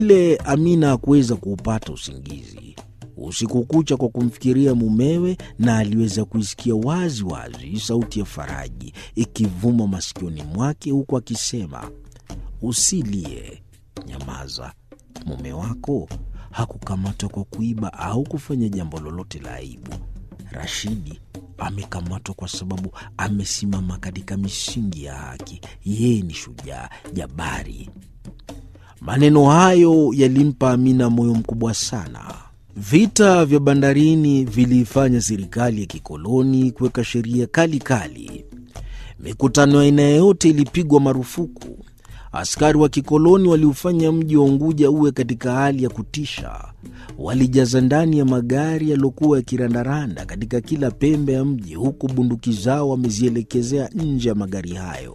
ile Amina hakuweza kuupata usingizi usiku kucha kwa kumfikiria mumewe, na aliweza kuisikia wazi wazi sauti ya Faraji ikivuma masikioni mwake, huku akisema, usilie, nyamaza, mume wako hakukamatwa kwa kuiba au kufanya jambo lolote la aibu. Rashidi amekamatwa kwa sababu amesimama katika misingi ya haki. Yeye ni shujaa jabari. Maneno hayo yalimpa Amina moyo mkubwa sana. Vita vya bandarini viliifanya serikali ya kikoloni kuweka sheria kali kali. Mikutano ya aina yoyote ilipigwa marufuku. Askari wa kikoloni waliufanya mji wa Unguja uwe katika hali ya kutisha. Walijaza ndani ya magari yaliyokuwa yakirandaranda katika kila pembe ya mji, huku bunduki zao wamezielekezea nje ya magari hayo.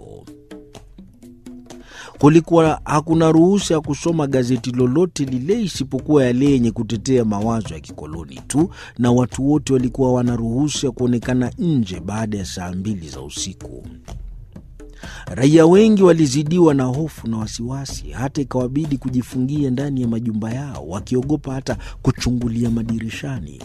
Kulikuwa hakuna ruhusa ya kusoma gazeti lolote lile isipokuwa yale yenye kutetea mawazo ya kikoloni tu, na watu wote walikuwa wana ruhusa ya kuonekana nje baada ya saa mbili za usiku. Raia wengi walizidiwa na hofu na wasiwasi, hata ikawabidi kujifungia ndani ya majumba yao, wakiogopa hata kuchungulia madirishani.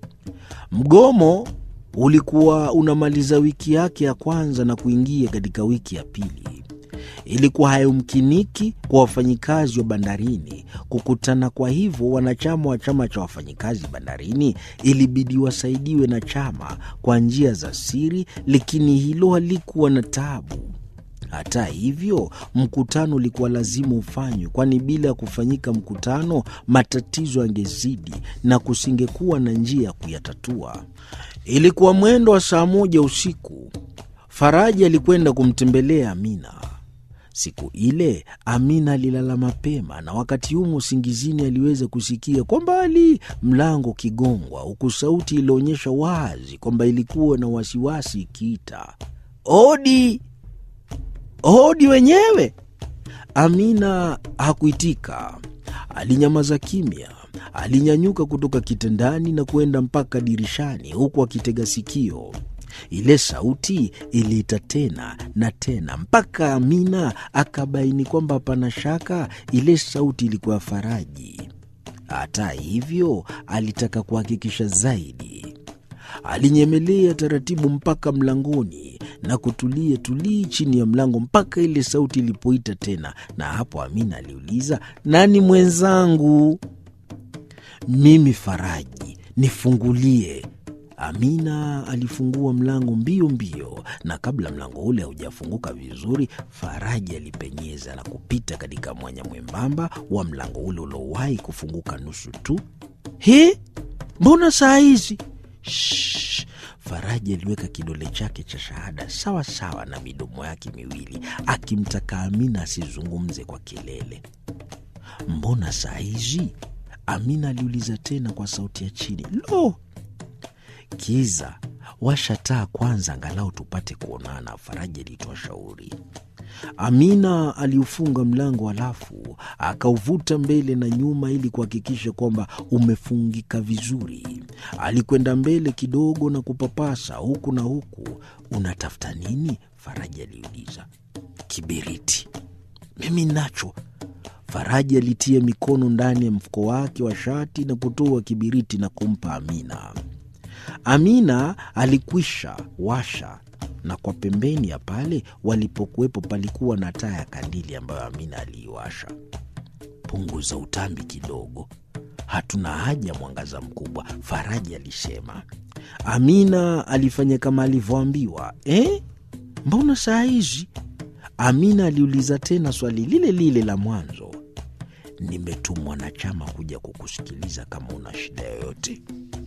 Mgomo ulikuwa unamaliza wiki yake ya kwanza na kuingia katika wiki ya pili. Ilikuwa hayumkiniki kwa wafanyikazi wa bandarini kukutana. Kwa hivyo, wanachama wa chama cha wafanyikazi bandarini ilibidi wasaidiwe na chama kwa njia za siri, lakini hilo halikuwa na tabu. Hata hivyo, mkutano ulikuwa lazima ufanywe, kwani bila ya kufanyika mkutano, matatizo yangezidi na kusingekuwa na njia ya kuyatatua. Ilikuwa mwendo wa saa moja usiku. Faraji alikwenda kumtembelea Amina. Siku ile Amina alilala mapema, na wakati humo usingizini aliweza kusikia kwa mbali mlango ukigongwa, huku sauti ilionyesha wazi kwamba ilikuwa na wasiwasi ikiita, odi hodi wenyewe. Amina hakuitika, alinyamaza kimya. Alinyanyuka kutoka kitandani na kuenda mpaka dirishani, huku akitega sikio. Ile sauti iliita tena na tena, mpaka Amina akabaini kwamba hapana shaka ile sauti ilikuwa Faraji. Hata hivyo, alitaka kuhakikisha zaidi. Alinyemelea taratibu mpaka mlangoni na kutulia tulii chini ya mlango mpaka ile sauti ilipoita tena, na hapo Amina aliuliza, nani mwenzangu? Mimi Faraji, nifungulie. Amina alifungua mlango mbio mbio, na kabla mlango ule haujafunguka vizuri, Faraji alipenyeza na kupita katika mwanya mwembamba wa mlango ule uliowahi kufunguka nusu tu. He, mbona saa hizi? Shh. Faraji aliweka kidole chake cha shahada sawa sawa na midomo yake miwili, akimtaka Amina asizungumze kwa kelele. Mbona saa hizi? Amina aliuliza tena kwa sauti ya chini. Lo, kiza, washa taa kwanza, angalau tupate kuonana, Faraji alitoa shauri. Amina aliufunga mlango halafu akauvuta mbele na nyuma ili kuhakikisha kwamba umefungika vizuri. Alikwenda mbele kidogo na kupapasa huku na huku. Unatafuta nini? Faraji aliuliza. Kibiriti. Mimi nacho. Faraji alitia mikono ndani ya mfuko wake wa shati na kutoa kibiriti na kumpa Amina. Amina alikwisha washa na kwa pembeni ya pale walipokuwepo palikuwa na taa ya kandili ambayo Amina aliiwasha. Punguza utambi kidogo, hatuna haja mwangaza mkubwa, Faraji alisema. Amina alifanya kama alivyoambiwa. Eh, mbona saa hizi? Amina aliuliza tena swali lile lile la mwanzo. Nimetumwa na chama kuja kukusikiliza kama una shida yoyote.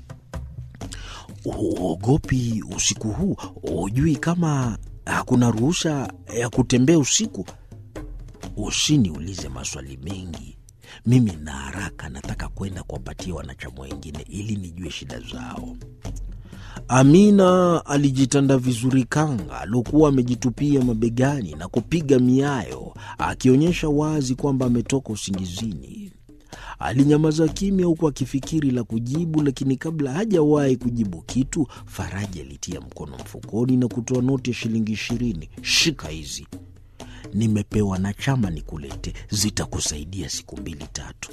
Uogopi usiku huu? Hujui kama hakuna ruhusa ya kutembea usiku? Usiniulize maswali mengi, mimi na haraka, nataka kwenda kuwapatia wanachama wengine ili nijue shida zao. Amina alijitanda vizuri kanga aliokuwa amejitupia mabegani na kupiga miayo, akionyesha wazi kwamba ametoka usingizini. Alinyamaza kimya huku akifikiri la kujibu, lakini kabla hajawahi kujibu kitu, Faraji alitia mkono mfukoni na kutoa noti ya shilingi ishirini. Shika hizi. nimepewa na chama nikulete, zitakusaidia siku mbili tatu.